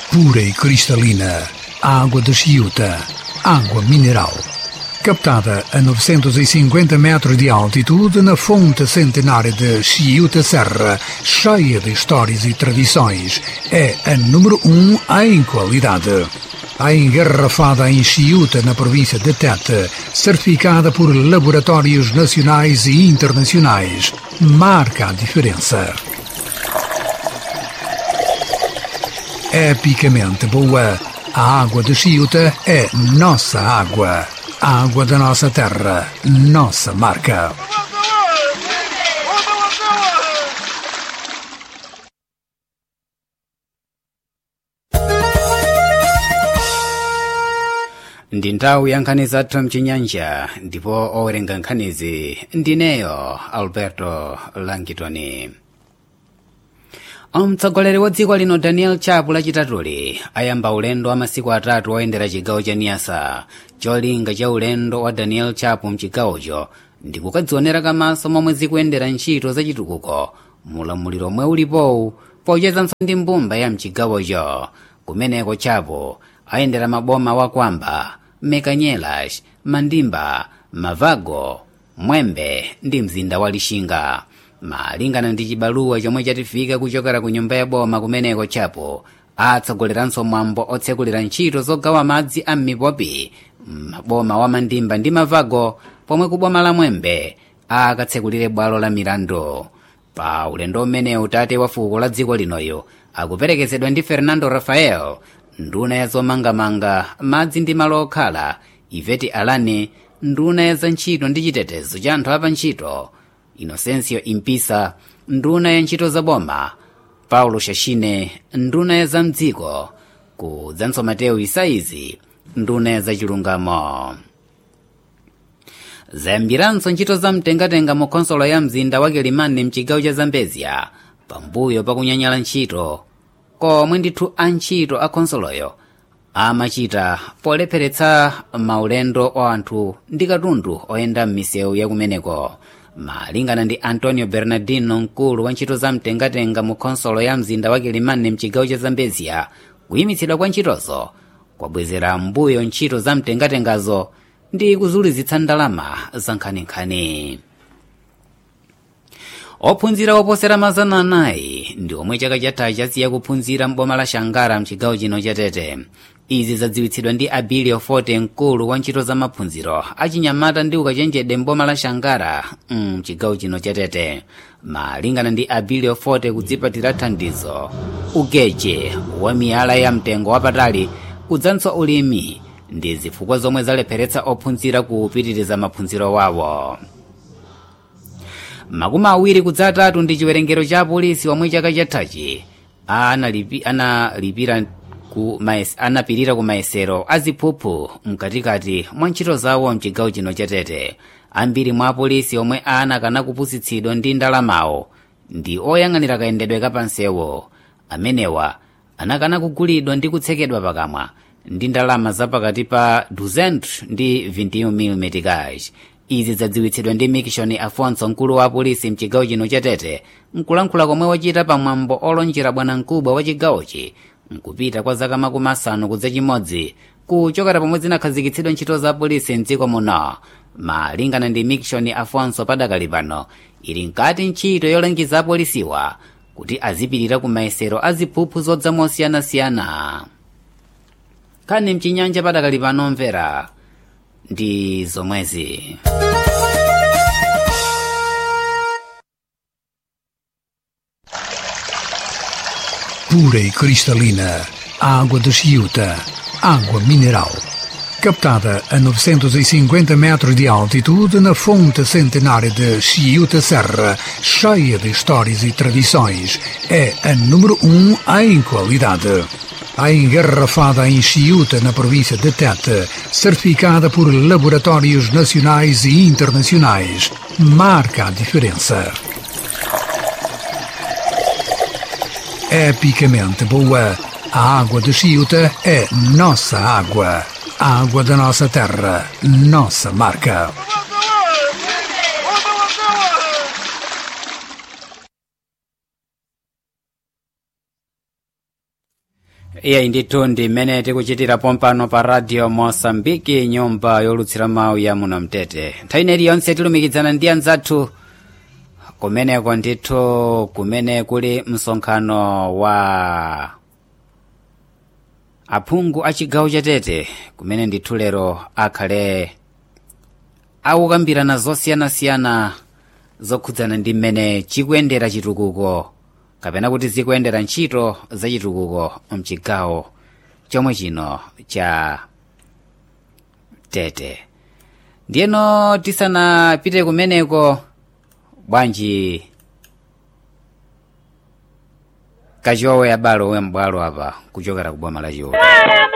pura e cristalina, água de Chiuta, água mineral. Captada a 950 metros de altitude na fonte centenária de Chiuta Serra, cheia de histórias e tradições, é a número um em qualidade. A engarrafada em Chiuta, na província de Tete, certificada por laboratórios nacionais e internacionais, marca a diferença. epicamente boa. A água de Chiuta é nossa água. A água da nossa terra, nossa marca. ndi nthawi ya nkhani zathu mchinyanja ndipo owerenga nkhanizi ndineyo alberto langitoni mtsogoleri wa dziko lino daniel chapo lachitatuli ayamba ulendo wa masiku atatu oyendera chigawo cha niyasa cholinga cha ulendo wa daniel chapo mchigawocho ndi kukadzionera kamaso momwe zikuyendera ntchito zachitukuko mulamuliro omwe ulipowu pochezanso ndi mbumba ya mchigawocho kumeneko chapo ayendera maboma wa kwamba mekanyelas mandimba mavago mwembe ndi mzinda wa lixinga malingana ndi chibaluwa chomwe chatifika kuchokera ku nyumba ya boma kumeneko chapo atsogoleranso mwambo otsekulira ntchito zogawa madzi a m'mipopi maboma wa mandimba ndi mavago pomwe ku boma la mwembe akatsekulire bwalo la milandu pa ulendo umenewu tate wa fuko la dziko linoyo akuperekezedwa ndi fernando rafael nduna ya zomangamanga madzi ndi malo okhala iveti alani nduna ya za ntchito ndi chitetezo cha anthu apa ntchito inocencio impisa nduna ya ntchito za boma paulo shashine nduna ya za mdziko kudzanso mateo isaizi nduna ya za chilungamo zayambiranso ntchito za mtengatenga mu khonsolo ya mzinda wa kilimani mchigawo cha zambezia pambuyo pakunyanyala ntchito komwe ndithu antchito a khonsoloyo amachita polepheretsa maulendo wa anthu ndi katundu oyenda m'misewu yakumeneko malingana ndi antonio bernardino mkulu wa ntchito za mtengatenga mu khonsolo ya mzinda wa kilimani mchigawo cha zambezia kuyimitsidwa kwa ntchitozo kwabwezera mbuyo ntchito za mtengatengazo ndi kuzulizitsa ndalama za nkhaninkhani ophunzira oposera mazana anayi ndi omwe chaka chatha chasiya kuphunzira m'boma la shangara mchigawo chino cha tete izi zadziwitsidwa ndi abilio forte mkulu wa ntchito za maphunziro achinyamata ndi ukachenjede m'boma la shangara mchigawo chino cha tete malingana ndi abilio forte kudzipatira thandizo ugeche wa miyala ya mtengo wapatali kudzanso ulimi ndi zifukwa zomwe zalepheretsa ophunzira kupitiriza maphunziro wawo makumi awiri kudzatatu ndi chiwerengero cha apolisi womwe chaka chathachi analipi, analipira ku maes, anapirira ku mayesero aziphuphu mkatikati mwa ntchito zawo mchigawo chino chatete ambiri mwa apolisi omwe anakana kupusitsidwa ndi ndalamawo ndi oyang'anira kayendedwe kapansewo amenewa anakana kugulidwa ndi kutsekedwa pakamwa ndi ndalama zapakati pa 200 ndi 21 mm cash izi zadziwitsidwa ndi mikishoni afonso mkulu wa apolisi mchigawo chino chatete mkulankhula komwe wachita pamwambo olonjera bwanamkubwa wa chigawochi mkupita kwa zaka makumi asanu kudza chimodzi kuchokera pomwe zinakhazikitsidwa ntchito za apolisi mdziko muno malingana ndi mikishoni afonso padakali pano ili nkati ntchito yolangiza apolisiwa kuti azipirira ku mayesero aziphuphu zodza mosiyanasiyana kani mchinyanja padakali pano mvera ndi zomwezi pura e cristalina, água de Chiuta, água mineral. Captada a 950 metros de altitude na fonte centenária de Chiuta Serra, cheia de histórias e tradições, é a número um em qualidade. A engarrafada em Chiuta, na província de Tete, certificada por laboratórios nacionais e internacionais, marca a diferença. epicamente boa. A água de Chiuta é nossa água. A água da nossa terra, nossa marca. iyeyi ndithu ndi mmene tikuchitira pompano pa radio mosambiki nyumba yolutsira mawu ya muno mtete nthawi ineyi yonse tilumikizana ndi anzathu kumeneko ndithu kumene kuli msonkhano wa aphungu a chigawo chatete kumene ndithu lero akhale akukambirana zosiyanasiyana zokhudzana ndi mmene chikuyendera chitukuko kapena kuti zikuyendera ntchito za chitukuko mchigawo chomwe chino cha tete ndiyeno tisanapite kumeneko bwanji kachowe abalo we m'bwalo apa kuchokera ku boma la chiwoto